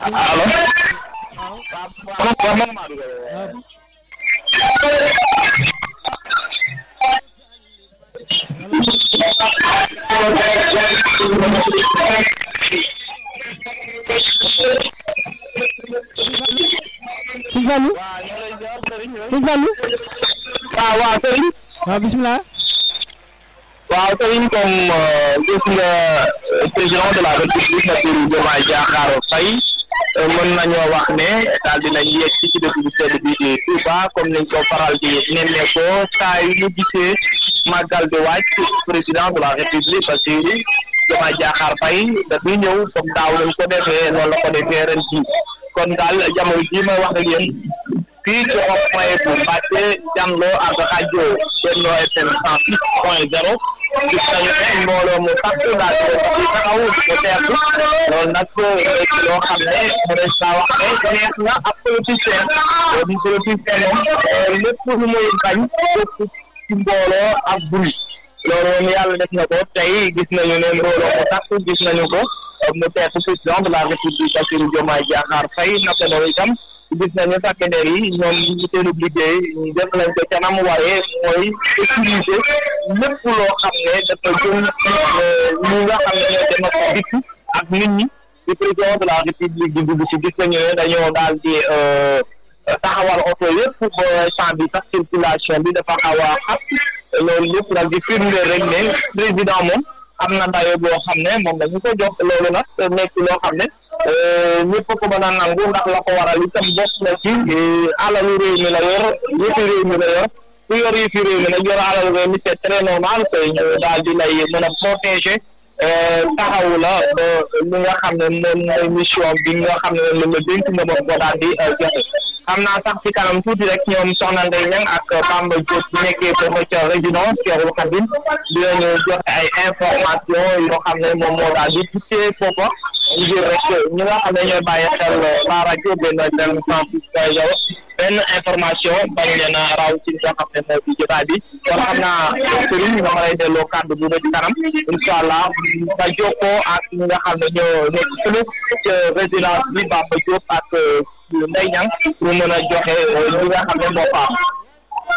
allo. sëñ Fallou sëñ Fallou waaw waaw Serigne. waaw bisimilah. waaw Serigne comme gis nga président de la république Bassirou Diomaye Diakhar Faye mën nañoo wax ne daal dinañ yegg ci dëkk bu sedd bi di Touba comme niñ ko faral di nemmeekoo saa yu ñu gisee màggal di wàcc président de la république Bassirou Diomaye Diakhar Faye dafay ñëw comme daaw lañ ko defee noonu la ko defee ren ji kon daal jamono jii may wax ak yéen fii ci rond-point bu Mbacké Janloo ak rajo Benno FM cent six point zéro gis nañu ne mbooloo mu takku daal di leen di taxaw di ko teertu loolu nag nekk loo xam ne mënees naa wax ne neex na ab politicien boobu politicien moom lépp lu muy bañ lépp ci mbooloo ak bruit loolu moom yàlla def na ko tey gis nañu ne mbooloo mu takku gis nañu ko mu teertu président de la république Bassirou Diomaye Diakhar Faye naka noonu itam gis nañu takk der yi ñoom ñu seenub liggéey def nañ ko ca nam waree mooy utiliser lépp loo xam ne dafa jëm ñi nga xam ne ñoo dem ak dikk ak nit ñi di président de la république di dugg si gis nañu ne dañoo daal di taxawal oto yëpp ba champ bi sax circulation bi dafa xaw a xat loolu lépp nag di firndeel rek ne président moom am na dayo boo xam ne moom dañu ko jox loolu nag nekk loo xam ne ñëpp ko mën a nangu ndax la ko waral itam bokk na ci alalu réew mi la yor yëfi réew mi la yor ku yor yëfi réew mi nag yor alalu réew mi c'est très normal que ñu daal di lay mën a protéger taxawu la ba li nga xam ne moom mooy mission bi nga xam ne moom la dénk nga moom ko daal di joxe xam naa sax ci kanam tuuti rek ñoom soxna Ndeye Niang ak Bamba Diop bu nekkee foofu ca résidence Cheikhoul Khadim dinañu joxe ay information yoo xam ne moom moo daal di tukkee foofa ngir rek ñi nga xam ne ñooy bàyyi xel la rajo benn benn cent six point zéro benn information bañ leen a raw ci nga xam ne moo ci jotaay bi kon xam naa Serigne nga ma lay delloo kàddu bu ba ci kanam incha allah nga jokkoo ak ñi nga xam ne ñoo nekk fële ca résidence bi Bamba Diop ak Ndeye Niang pour mën a joxe li nga xam ne moo fa am